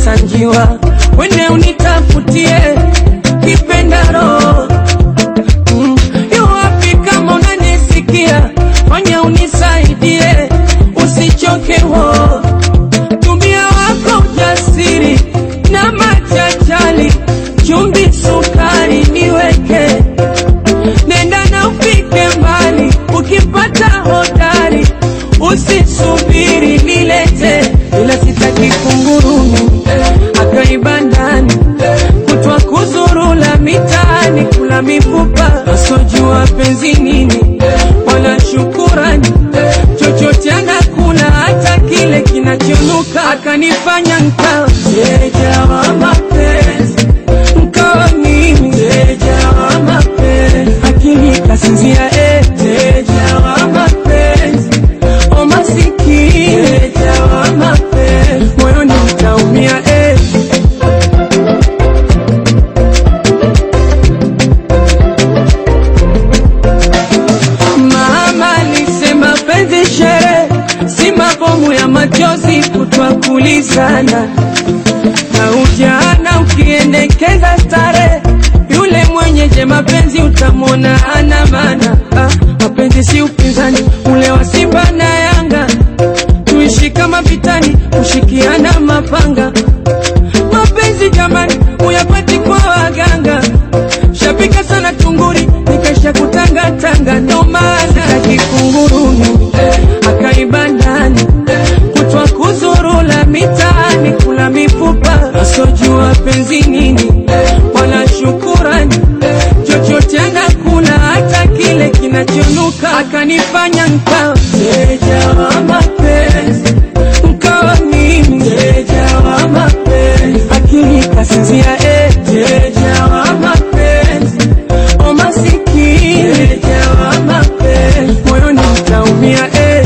sanjiwa wene unitafutie kipendaro mm. yu wapi kama unanisikia fanya unisaidie usichoke wo tumia wako ujasiri na machachali chumbi sukari niweke nenda na ufike mbali ukipata hodari usisubiri nilete ila sitaki kungurumi akaiba ndani kutwa kuzurula mitaani kula mifupa asojua penzi nini wala shukurani chochote anakula hata kile kinachonuka akanifanya nkawa mteja wa mapenzi nkawa mimi mteja wa mapenzi akili kasinzia eh, mteja wa mapenzi o masikini mteja wa mapenzi moyoni mtaumia eh. Mama alisema penzi shere, si mabomu ya machozi kutwa kulizana na ujana ukiendekeza stare, yule mwenyeje mapenzi utamwona ana maana. Ah, mapenzi si upinzani ule wa Simba na Yanga, tuishi kama vitani, kushikiana mapanga. Mapenzi jamani, uyapati kwa waganga, shapika sana tunguri, nikaisha kutangatanga, ndo maana kakikunguruni akaiba ndani kutwa kuzurula mitaani kula mifupa asojua penzi nini wala shukurani chochote anakula hata kile kinachonuka akanifanya nkawa mteja wa mapenzi nkawa mimi mteja wa mapenzi akili kasinzia eh, mteja wa mapenzi o masikini mteja wa mapenzi moyoni mtaumia eh.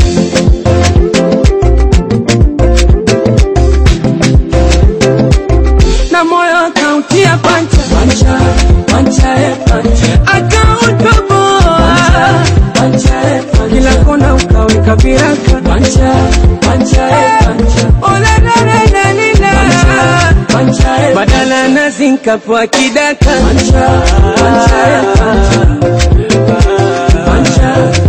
na moyo akautia pancha pancha pancha eh, pancha akautoboa pancha eh, pancha kila kona ukaweka viraka pancha pancha eh, pancha ola la la la lila pancha eh, badala na zinka kwa kidaka pancha pancha eh, pancha pancha